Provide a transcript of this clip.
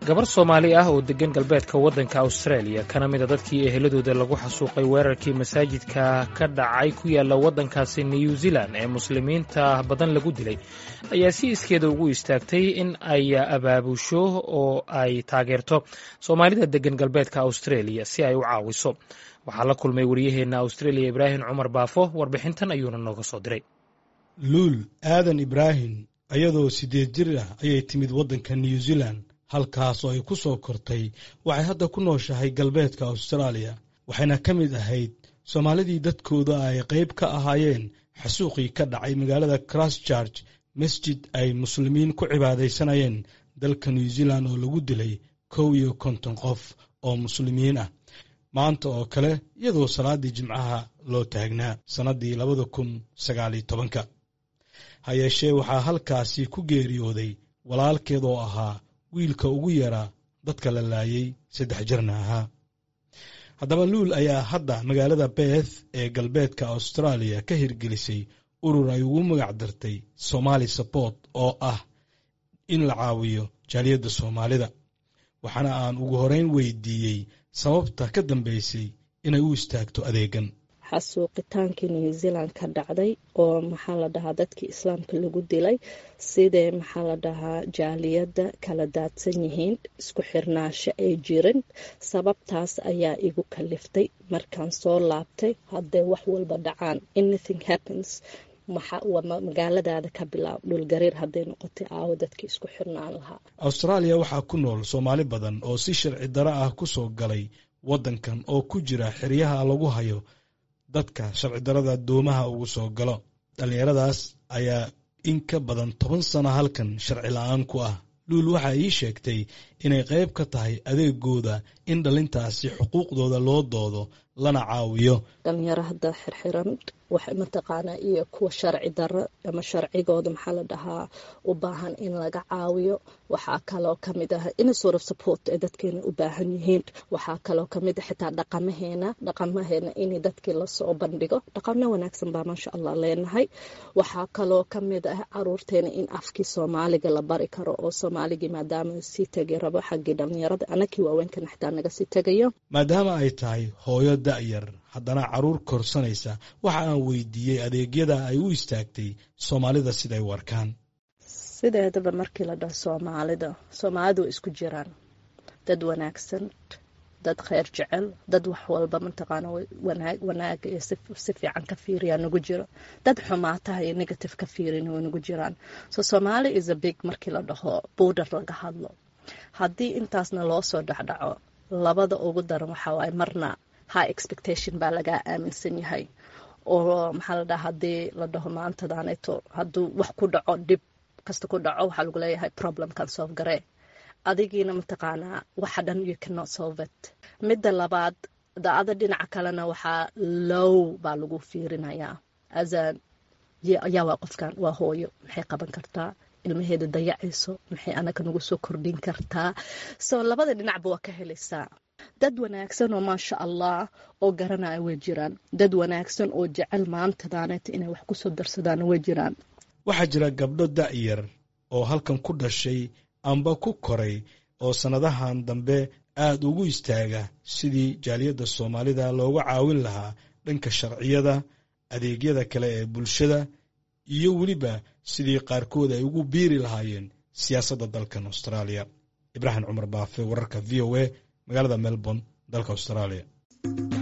gabar soomaali ah oo deggan galbeedka waddanka australia kana mida dadkii eheladooda lagu xasuuqay weerarkii masaajidka ka dhacay ku yaalla waddankaasi new zealand ee muslimiinta badan lagu dilay ayaa si iskeeda ugu istaagtay in ay abaabusho oo ay taageerto soomaalida deggan galbeedka australia si ay u caawiso waxaa la kulmay wariyaheenna australia ibraahim cumar baafo warbixintan ayuuna nooga soo diray luul aadan ibraahim ayadoo siddeed jir ah ayay timid waddanka new zealand halkaas oo ay ku soo kortay waxay hadda ku nooshahay galbeedka austraaliya waxayna ka mid ahayd soomaalidii dadkooda ay qayb ka ahaayeen xasuuqii ka dhacay magaalada christchurch masjid ay muslimiin ku cibaadaysanayeen dalka new zealand oo lagu dilay kow iyo konton qof oo muslimiin ah maanta oo kale iyadoo salaaddii jimcaha loo taagnaa sannaddii labada kun sagaaliyo tobanka ha yeeshee waxaa halkaasi ku geeriyooday walaalkeed oo ahaa wiilka ugu yaraa dadka la laayay saddex jirna ahaa haddaba luul ayaa hadda magaalada beeth ee galbeedka austraaliya ka hirgelisay urur ay ugu magac dartay somaali sabort oo ah in la caawiyo jaaliyadda soomaalida waxaana aan ugu horeyn weydiiyey sababta ka dambeysay inay u istaagto adeegan xasuuqitaankii new zealand ka dhacday oo maxaa la dhahaa dadkii islaamka lagu dilay sidee maxaa la dhahaa jaaliyadda kala daadsan yihiin isku xirnaasho ay jirin sababtaas ayaa igu kaliftay markaan soo laabtay haddee wax walba dhacaan anything happens magaaladaada ka bilaab dhulgariir hadday noqotay aawo dadkii isku xirnaan lahaa austraaliya waxaa ku nool soomaali badan oo si sharci daro ah ku soo galay waddankan oo ku jira xeryaha lagu hayo dadka sharci darada doomaha ugu soo galo dhallinyaradaas ayaa in ka badan toban sano halkan sharci la-aan ku ah luul waxaa ii sheegtay inay qayb ka tahay adeegooda in dhalintaasi xuquuqdooda loo doodo lana caawiyo dhalinyaro hadda xirxiran wax mataqaanaa iyo kuwa sharci daro ama sharcigooda maxaa la dhahaa u baahan in laga caawiyo waxaa kaloo kamid ah in sort of support ay dadkeena u baahan yihiin waxaa kaloo kamid ah xitaa dhaqamaheena dhaqamaheena in dadkii lasoo bandhigo dhaqamo wanaagsan baa maasha allah leenahay waxaa kaloo kamid ah caruurteena in afkii soomaaliga la bari karo oo soomaaligii maadaama sii tegi rabo xaggii dhalinyarada anakii waaweynkan xitaa naga sii tegayo maadaama ay tahay hooyo da'yar haddana carruur korsanaysa waxa aan weydiiyey adeegyada ay u istaagtay soomaalida siday warkaan sideedaba markii la dhaho soomaalida soomaalidu way isku jiraan dad wanaagsan dad kheyr jecel dad wax walba mataqaana wanaaga iyo si fiican ka fiiriyaa nagu jiro dad xumaataha iyo negative ka fiirin way nagu jiraan so somaali is a big markii la dhaho border laga hadlo haddii intaasna loo soo dhexdhaco labada ugu daran waxaa waaye marna high expectation baa lagaa aaminsan yahay oo maxaa la dhaha haddii la dhaho maantadaanayto hadduu wax ku dhaco dhib kasta ku dhaco waxaa lagu leeyahay problemkan solve garee adigiina mataqaanaa waxa dhan you cannot solve it midda labaad daada dhinaca kalena waxaa low baa lagu fiirinayaa asa yaa waa qofkan waa hooyo maxay qaban kartaa ilmaheeda dayacayso maxay anaga nagu soo kordhin kartaa so labada dhinacba waa ka helaysaa dad wanaagsan oo maasha allah oo garanaya way jiraan dad wanaagsan oo jecel maantadaaneta inay wax ku soo darsadaan way jiraan waxaa jira gabdho da'yar oo halkan ku dhashay amba ku koray oo sannadahan dambe aad ugu istaaga sidii jaaliyadda soomaalida looga caawin lahaa dhanka sharciyada adeegyada kale ee bulshada iyo weliba sidii qaarkood ay ugu biiri lahaayeen siyaasadda dalkan austraaliya ibraahim cumar baafe wararka v o a magaalada melbourne dalka austraaliya